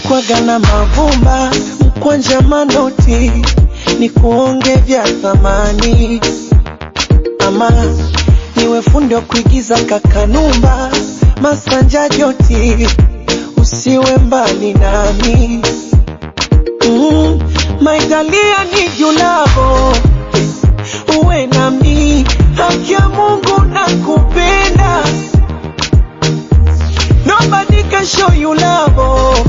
kwaga na mavumba mkwanja manoti ni kuonge vya thamani ama niwe fundi wa kuigiza kakanumba masanja joti usiwe mbali nami mm, maigalia ni julavo uwe nami haki ya Mungu na kupenda nobody can show you love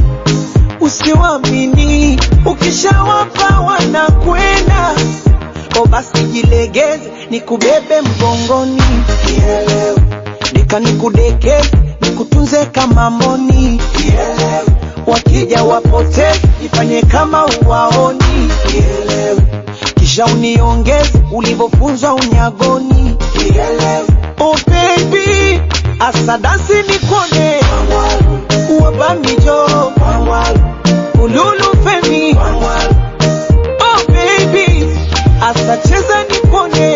usiwamini ukishawapa wanakwenda o basi jilegeze nikubebe mgongoni Nielewe. dika nikudekeze nikutunze kama moni Nielewe. wakija wapoteze ifanye kama uwaoni Nielewe. kisha uniongeze ulivyofunzwa unyagoni Nielewe. oh baby asadasi nikone wabamijo ululu femi oh baby asacheza nipone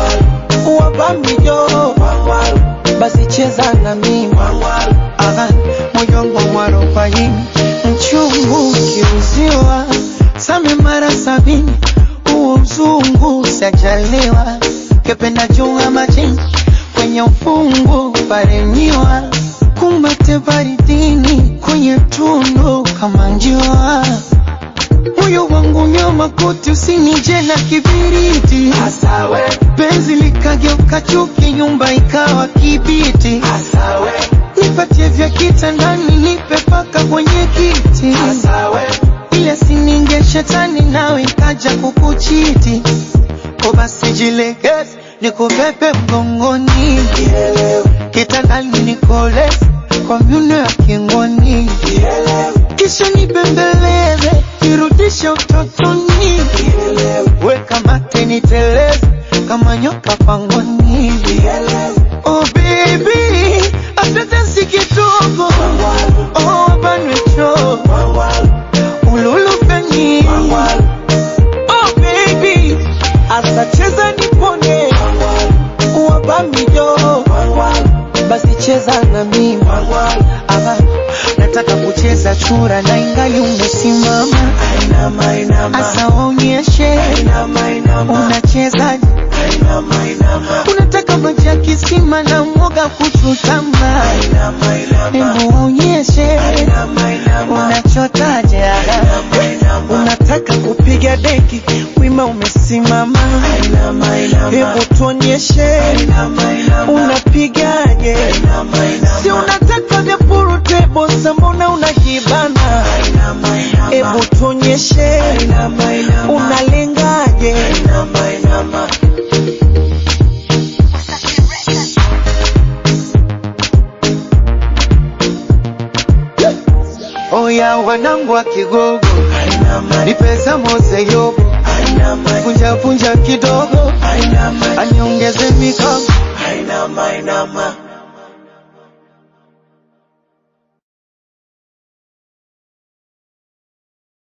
wabamijo basi cheza na mimi Aha, moyo wangu mwarobaini mchungu ukiuziwa same mara sabini huo mzungu sajaliwa kependa chunga majini kwenye ufungu parenyiwa kumbate baridini kwenye tundu kama njua moyo wangu nyoma koti usinije na kibiriti Asawe, penzi likageuka chuki nyumba ikawa kibiti asawe, nipatie vya kitandani nipe paka kwenye kiti asawe, ile sininge shetani nawe ikaja kukuchiti ko basi jilegeze nikubebe mgongoni kitandani nikoleze kwa myuno ya kingoni kisha nibembeleze nirudishe utotoni weka mate niteleze kama nyoka pangoni oh baby atatasi kidogo oh banwecho ululu feni oh baby asacheza nipone wabamijo basi cheza na mimi Aha, nataka kucheza chura na ingali umesimama Ainama, inama, asa waonyeshe inama, inama, unachezaje inama, unataka maji ya kisima na mwoga kuchutama inama, inama, hebu waonyeshe inama, inama, unachotaje inama, inama, unataka kupiga deki wima umesimama inama, inama, hebu tuonyeshe inama, inama, unapigaje inama, inama, si unataka vya purutebo mbona unajibana inama, inama, hebu tuonyeshe inama, inama, unalengaje inama, inama. oya wanangu wa kigogo Ainama, ni pesa mose yobo ainama, punja punja kidogo ainama, aniongeze mikono ainama, ainama.